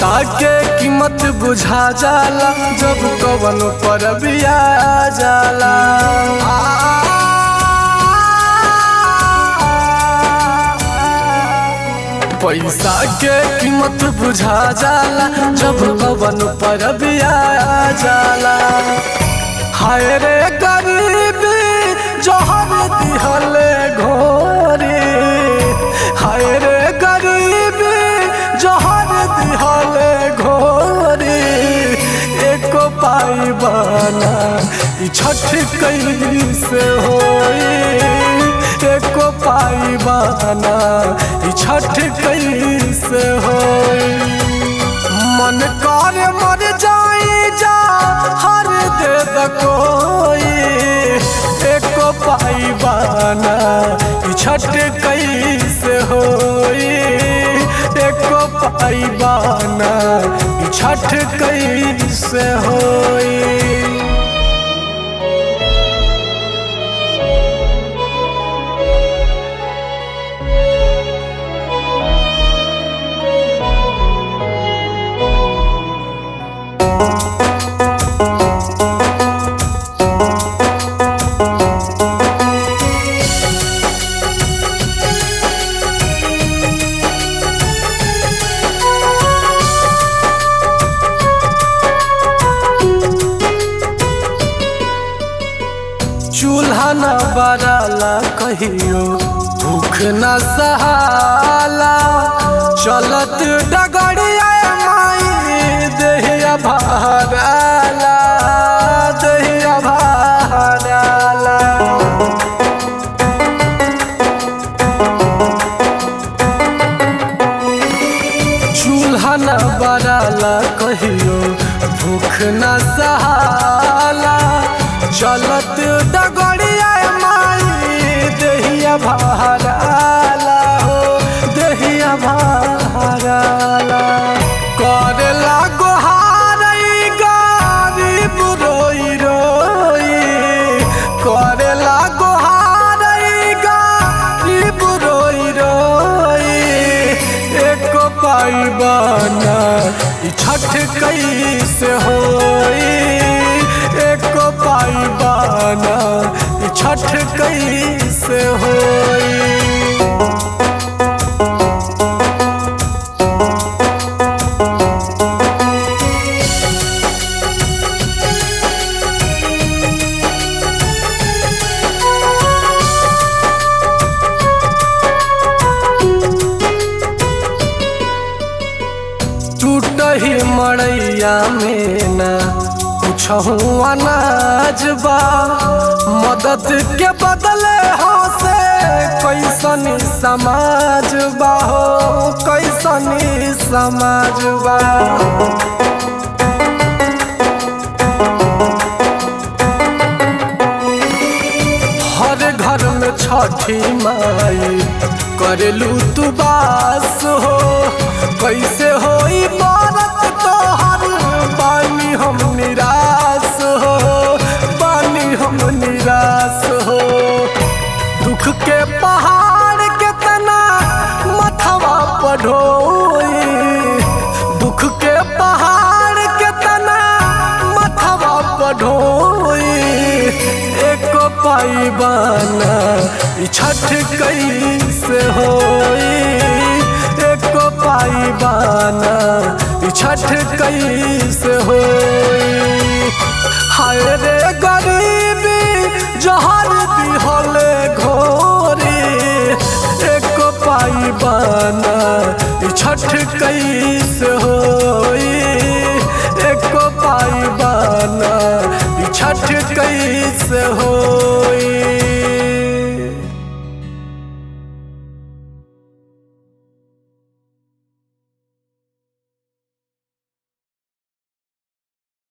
पैसा के कीमत बुझा जाला जब कवन पर बिया जाला पैसा के कीमत बुझा जाला जब कवन पर बिया जाला हाय रे गरीबी जहर दिहले घोरी हाय रे गरीबी जहर दिहले घोरी एको पाई बना ई छठ कैसे होई एको पाई बना ई छठ कैसे होई मन कर मर जाई जा हर दे द कोई एको पाई बाना ई छठ कैसे होई एको पाई बाना ई छठ कैसे होई चूल्हा न बराला कहियो भूख न सहाला चलत डगड़िया माई देहिया भाराला देहिया भाराला चूल्हा न बराला कहियो भूख न सहाला चलत डगड़िया माई देहिया भाराला हो देहिया भाराला करेला गोहारई गरीब रोई रोई करेला गोहारई गरीब रोई रोई एको पाई बना ई छठ कैसे होई एको पाई बना ई छठ कैसे होई टूटही मड़ैया में न कुछहू अनाज बा मदद के बदले हो से कैसन समाज बा हो कैसन समाज बा हर घर में छठी माई करेलू तू बास हो कैसे होई बारत तोहर बानी हम निराश हो बानी हम निराश हो दुख के पहाड़ के तना मथवा पढ़ोई दुख के पहाड़ के तना मथवा पढ़ोई एको पाई बाना ई छठ कैसे होई एको पाई बाना ई छठ कैसे होई हाय रे गरीबी जहर दिहले घोरी एको पाई बाना ई छठ कैसे होई